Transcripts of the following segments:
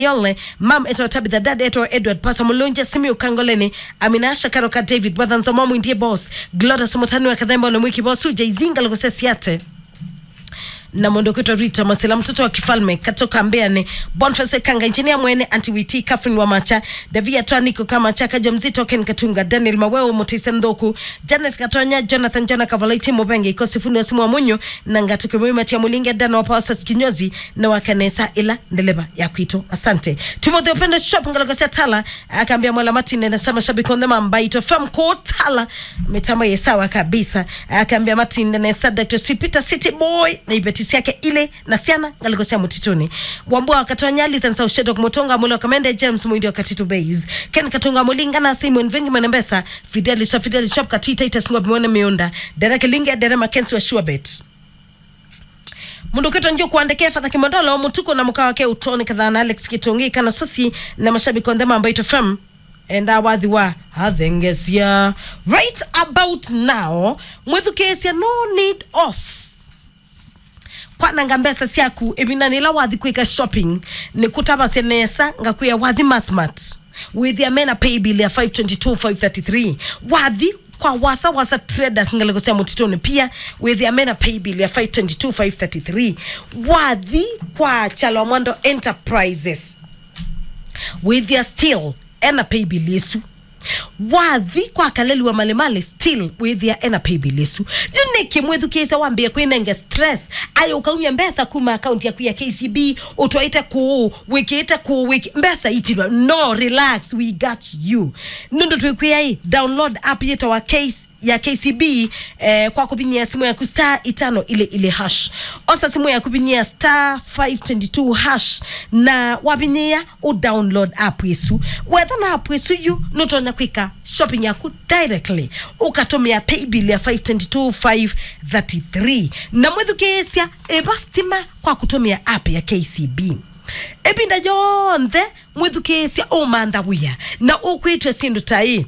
yole mam eto tabitha dad eto edward pasa mulunje simiu kangoleni aminasha karoka david bwathanzo mwindie boss glodas mutani wa kathemba na mwiki boss uja izinga lugosesiate na mondo kwitwa rita masela mtoto wa kifalme katoka mbeani bonfase kanga injinia mwene antiwiti catherine wamacha davia twaniko kama chaka mzito ken katunga daniel maweo mutise ndhoku janet katonya jonathan jona kavalaiti mubenge ikosi fundi wa simu wa munyo na ngatuke mwima tia mulinga dana wa pawasas kinyozi na wakanesa ila ndeleba ya kwito asante timothy upendo shop ngalogosia tala akaambia mwala martin anasema shabiki ondema mbaito fam ko tala mitambo ye sawa kabisa akaambia martin anasa dr sipita city boy na ibetisi yake ile na siana ngaligosia mutituni wambua wakatonya lithansa ushedok motonga mulo kamende james mwindi wa katitu base ken katunga mulinga na simon vingi manembesa fideli shop fideli shop katita itasingwa bimone miunda dereke linge dere makensi wa shuabet mundu kwitwa njo kuandikia fadha kimondolo mutuko na muka wake utoni kadhaa na alex kitungi kana sosi na mashabiki ondhema ambaito fm enda wathi wa hathengesia right about now mwithukiisya no need off kwananga mbesa syaku ivinanila wathi kwika shopping ni kutavasya nesa ngakwia wathi masmat withia mena pay bill ya 522 533 wathi kwa wasa wasa traders ngalikosea mutitoni pia withia mena pay bill ya 522 533 wathi kwa chalwa mwando enterprises withia still ena pay bill yesu wathi kwa kaleli wa malemale still withia ena pay bill yesu juniki mwithukisa wambia kwinenge stress ayo ukaunya mbesa kuma akaunti yaku ya kcb utwaite kuu wikite kuu wiki mbesa itilwa no relax we got you nundu twikwiai download app yita wa case ya kcb eh, kwa kupinyia simu yaku star itano ile ile hash osa simu ya kupinyia star 522 hash na wapinyia udownload app yesu wetha na app yesu yu nutonya kwika shopping yaku directly ukatumia paybill ya 522 533 na mwithukisya iva stima kwa kutumia app ya kcb ipinda yonthe mwithukisya umantha wia na ukwitwe sindu tai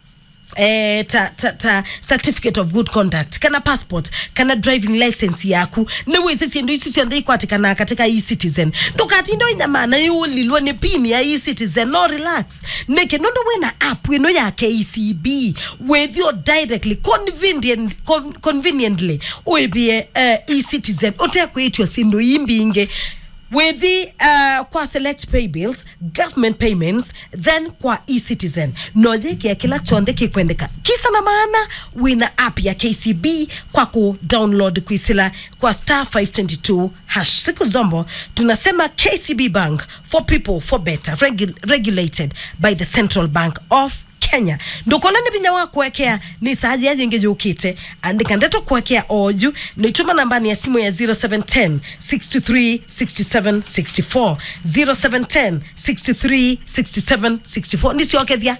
eh, ta, ta, ta certificate of good conduct kana passport kana driving license yaku niwisi sindu isi sionthe ikwatikana katika e-citizen ndukatindo inyamana iulilwe ni pini ya e-citizen no relax niki nundu wina app ino ya kcb withio directly convenient, con, conveniently uibie uh, e-citizen utekwitio sindu imbinge with the uh, kwa select pay bills government payments then kwa e-citizen nojekia kila chonde kikwendeka kisa na maana wina app ya kcb kwa ku download kuisila kwa star 522 hash siku zombo tunasema kcb bank for people for better regu regulated by the central bank of kenya ndukolani vinya wa kuwekea ni saji yajingi jukite andika ndeto kuwekea oju nituma nambani ya simu ya 0710 63 67 64 0710 63 67 64 ndisiokethia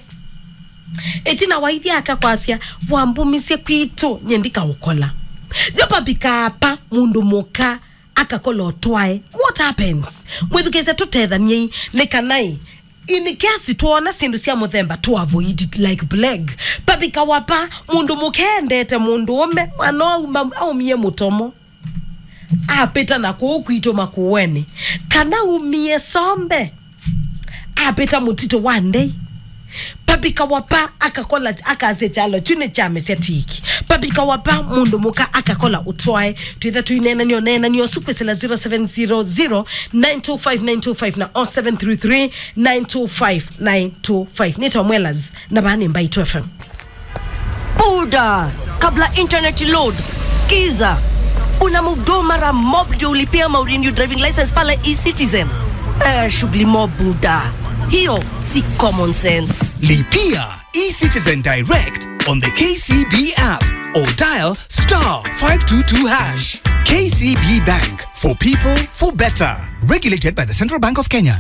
itina waithia akakwasya wambumisye kwitu nyendika ukola jopapikapa mundu muka akakola otwae what happens mwithukise tutethaniei nikanai ini kiasi tuona sindu cia muthemba tu avoid it like plague pavika wapa mundu mukendete mundu ume mwana auma aumie mutomo apita na kuu kwitu makuweni kana umie sombe apita mutito one day pabika wapa akakola akase chalo chune chame setiki pabika wapa mundu muka akakola utwae twitha tuinena nio nena nio sukwesela 0700 925 na 0733 925 925 nita mwelas na bani mbaitu fm buda kabla internet load skiza una move do mara mob ndio ulipia maurenew driving license pale ecitizen eh, shughuli mob buda hiyo si common sense Lipia eCitizen Direct on the KCB app or dial star 522 hash. KCB Bank for people for better. Regulated by the Central Bank of Kenya.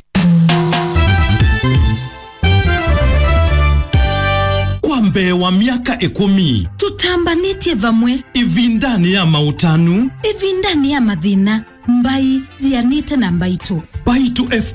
kwa mbee wa miaka ikumi tutambanĩtie vamwe ivindani ya mautanu ivindani ya mathĩna mbai jianĩte na mbaitũ baitu